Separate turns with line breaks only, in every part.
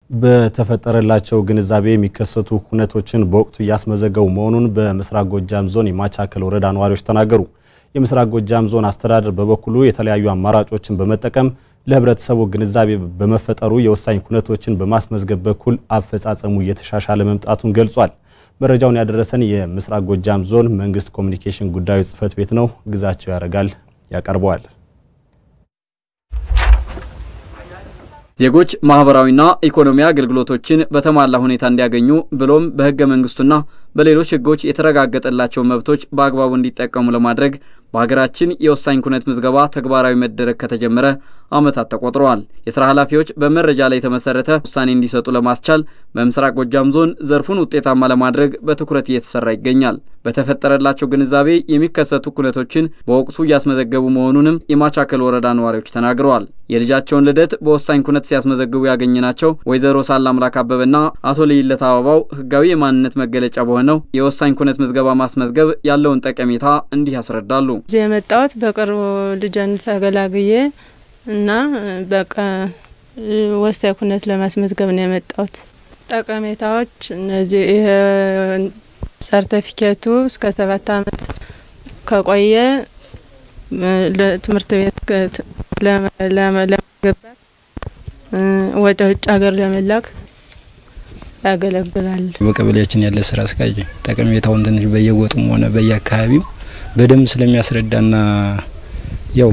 በተፈጠረላቸው ግንዛቤ የሚከሰቱ ሁነቶችን በወቅቱ እያስመዘገቡ መሆኑን በምስራቅ ጎጃም ዞን የማቻከል ወረዳ ነዋሪዎች ተናገሩ። የምስራቅ ጎጃም ዞን አስተዳደር በበኩሉ የተለያዩ አማራጮችን በመጠቀም ለሕብረተሰቡ ግንዛቤ በመፈጠሩ የወሳኝ ሁነቶችን በማስመዝገብ በኩል አፈጻጸሙ እየተሻሻለ መምጣቱን ገልጿል። መረጃውን ያደረሰን የምስራቅ ጎጃም ዞን መንግስት ኮሚኒኬሽን ጉዳዮች ጽሕፈት ቤት ነው። ግዛቸው ያደርጋል ያቀርበዋል።
ዜጎች ማህበራዊና ኢኮኖሚ አገልግሎቶችን በተሟላ ሁኔታ እንዲያገኙ ብሎም በህገ መንግስቱና በሌሎች ህጎች የተረጋገጠላቸው መብቶች በአግባቡ እንዲጠቀሙ ለማድረግ በሀገራችን የወሳኝ ኩነት ምዝገባ ተግባራዊ መደረግ ከተጀመረ ዓመታት ተቆጥረዋል። የስራ ኃላፊዎች በመረጃ ላይ የተመሰረተ ውሳኔ እንዲሰጡ ለማስቻል በምስራቅ ጎጃም ዞን ዘርፉን ውጤታማ ለማድረግ በትኩረት እየተሰራ ይገኛል። በተፈጠረላቸው ግንዛቤ የሚከሰቱ ኩነቶችን በወቅቱ እያስመዘገቡ መሆኑንም የማቻከል ወረዳ ነዋሪዎች ተናግረዋል። የልጃቸውን ልደት በወሳኝ ኩነት ሲያስመዘግቡ ያገኘናቸው ወይዘሮ ሳላምላክ አበበና አቶ ልይለት አበባው ህጋዊ የማንነት መገለጫ በሆነው የወሳኝ ኩነት ምዝገባ ማስመዝገብ ያለውን ጠቀሜታ እንዲህ ያስረዳሉ።
እዚህ የመጣሁት በቅርቡ ልጄን ተገላግዬ እና በቃ ወሳኝ ኩነት ለማስመዝገብ ነው የመጣሁት። ጠቀሜታዎች እነዚህ ይሄ ሰርተፊኬቱ እስከ ሰባት አመት ከቆየ ለትምህርት ቤት ለመገባት ወደ ውጭ ሀገር ለመላክ ያገለግላል።
በቀበሌያችን ያለ ስራ አስኪያጅ ጠቀሜታውን ትንሽ በየጎጡም ሆነ በየአካባቢው በደንብ ስለሚያስረዳና ያው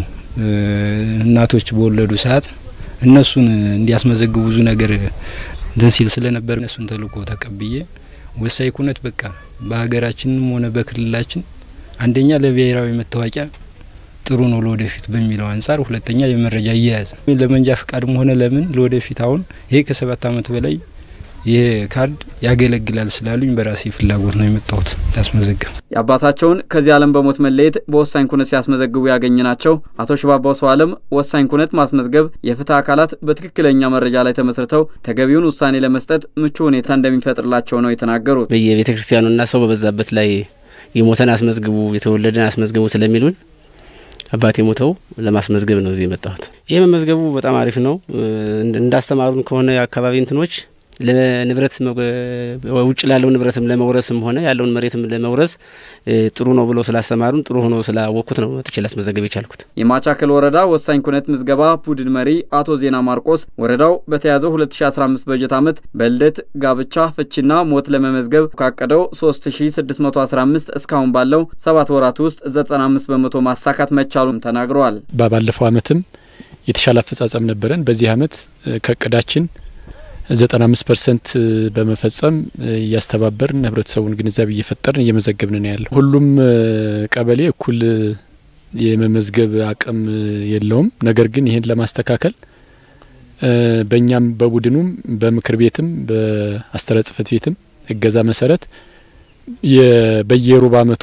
እናቶች በወለዱ ሰዓት እነሱን እንዲያስመዘግቡ ብዙ ነገር እንትን ሲል ስለነበር እነሱን ተልእኮ ተቀብዬ ወሳኝ ኩነት በቃ በሀገራችንም ሆነ በክልላችን አንደኛ ለብሔራዊ መታወቂያ ጥሩ ነው ለወደፊት በሚለው አንጻር፣ ሁለተኛ የመረጃ አያያዝ ለመንጃ ፍቃድም ሆነ ለምን ለወደፊት አሁን ይሄ ከሰባት አመት በላይ ይሄ ካርድ ያገለግላል ስላሉኝ በራሴ ፍላጎት ነው የመጣሁት ያስመዘግብ።
የአባታቸውን ከዚህ ዓለም በሞት መለየት በወሳኝ ኩነት ሲያስመዘግቡ ያገኘናቸው አቶ ሽባባው ሰው አለም ወሳኝ ኩነት ማስመዝገብ የፍትህ አካላት በትክክለኛ መረጃ ላይ ተመስርተው ተገቢውን ውሳኔ ለመስጠት ምቹ ሁኔታ እንደሚፈጥርላቸው ነው የተናገሩት።
በየቤተ ክርስቲያኑና ሰው በበዛበት ላይ የሞተን አስመዝግቡ፣ የተወለደን አስመዝግቡ ስለሚሉን አባቴ ሞተው ለማስመዝገብ ነው እዚህ የመጣሁት። ይህ መመዝገቡ በጣም አሪፍ ነው። እንዳስተማሩን ከሆነ የአካባቢ እንትኖች ለንብረት ውጭ ላለው ንብረትም ለመውረስም ሆነ ያለውን መሬትም ለመውረስ ጥሩ ነው ብሎ ስላስተማሩን ጥሩ ሆኖ ስላወቅኩት ነው መጥቼ ላስመዘገብ የቻልኩት።
የማቻከል ወረዳ ወሳኝ ኩነት ምዝገባ ቡድን መሪ አቶ ዜና ማርቆስ ወረዳው በተያዘው 2015 በጀት ዓመት በልደት ጋብቻ፣ ፍቺና ሞት ለመመዝገብ ካቀደው 3615 እስካሁን ባለው ሰባት ወራት ውስጥ 95 በመቶ ማሳካት መቻሉን ተናግረዋል።
ባለፈው ዓመትም የተሻለ አፈጻጸም ነበረን። በዚህ ዓመት ከእቅዳችን ዘጠና አምስት ፐርሰንት በመፈጸም እያስተባበርን ህብረተሰቡን ግንዛቤ እየፈጠርን እየመዘገብን ነው ያለው። ሁሉም ቀበሌ እኩል የመመዝገብ አቅም የለውም። ነገር ግን ይህን ለማስተካከል በእኛም በቡድኑም በምክር ቤትም በአስተዳደር ጽሕፈት ቤትም እገዛ መሰረት በየሩብ ዓመቱ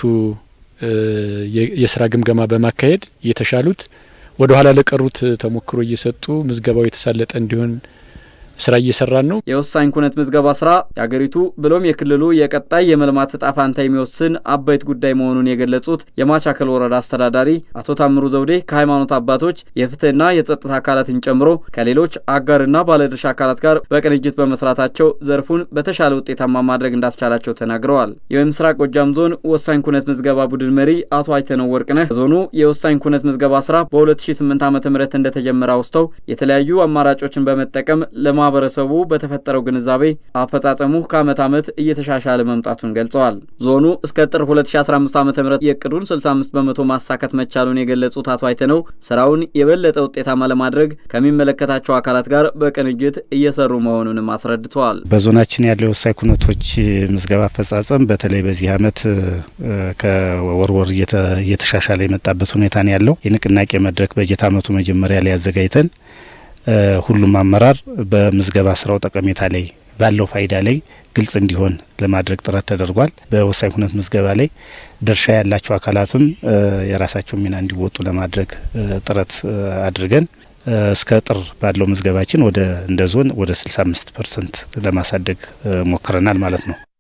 የስራ ግምገማ በማካሄድ የተሻሉት ወደ ኋላ ለቀሩት ተሞክሮ እየሰጡ ምዝገባው የተሳለጠ እንዲሆን ስራ እየሰራን ነው።
የወሳኝ ኩነት ምዝገባ ስራ የአገሪቱ ብሎም የክልሉ የቀጣይ የመልማት እጣ ፈንታ የሚወስን አበይት ጉዳይ መሆኑን የገለጹት የማቻከል ወረዳ አስተዳዳሪ አቶ ታምሩ ዘውዴ ከሃይማኖት አባቶች የፍትህና የጸጥታ አካላትን ጨምሮ ከሌሎች አጋርና ባለድርሻ አካላት ጋር በቅንጅት በመስራታቸው ዘርፉን በተሻለ ውጤታማ ማድረግ እንዳስቻላቸው ተናግረዋል። የምስራቅ ጎጃም ዞን ወሳኝ ኩነት ምዝገባ ቡድን መሪ አቶ አይተነው ወርቅነህ ዞኑ የወሳኝ ኩነት ምዝገባ ስራ በ2008 ዓ ም እንደተጀመረ አውስተው የተለያዩ አማራጮችን በመጠቀም ለማ ማህበረሰቡ በተፈጠረው ግንዛቤ አፈጻጸሙ ከአመት ዓመት እየተሻሻለ መምጣቱን ገልጸዋል። ዞኑ እስከ ጥር 2015 ዓ ም የእቅዱን 65 በመቶ ማሳካት መቻሉን የገለጹት አቶ አይተነው ስራውን የበለጠ ውጤታማ ለማድረግ ከሚመለከታቸው አካላት ጋር በቅንጅት እየሰሩ መሆኑንም አስረድተዋል።
በዞናችን ያለው የወሳኝ ኩነቶች ምዝገባ አፈጻጸም በተለይ በዚህ አመት ከወርወር እየተሻሻለ የመጣበት ሁኔታ ነው ያለው። የንቅናቄ መድረክ በጀት አመቱ መጀመሪያ ላይ አዘጋጅተን ሁሉም አመራር በምዝገባ ስራው ጠቀሜታ ላይ ባለው ፋይዳ ላይ ግልጽ እንዲሆን ለማድረግ ጥረት ተደርጓል። በወሳኝ ኩነት ምዝገባ ላይ ድርሻ ያላቸው አካላትም የራሳቸው ሚና እንዲወጡ ለማድረግ ጥረት አድርገን እስከ ጥር ባለው ምዝገባችን ወደ እንደ ዞን ወደ 65 ፐርሰንት ለማሳደግ ሞክረናል ማለት ነው።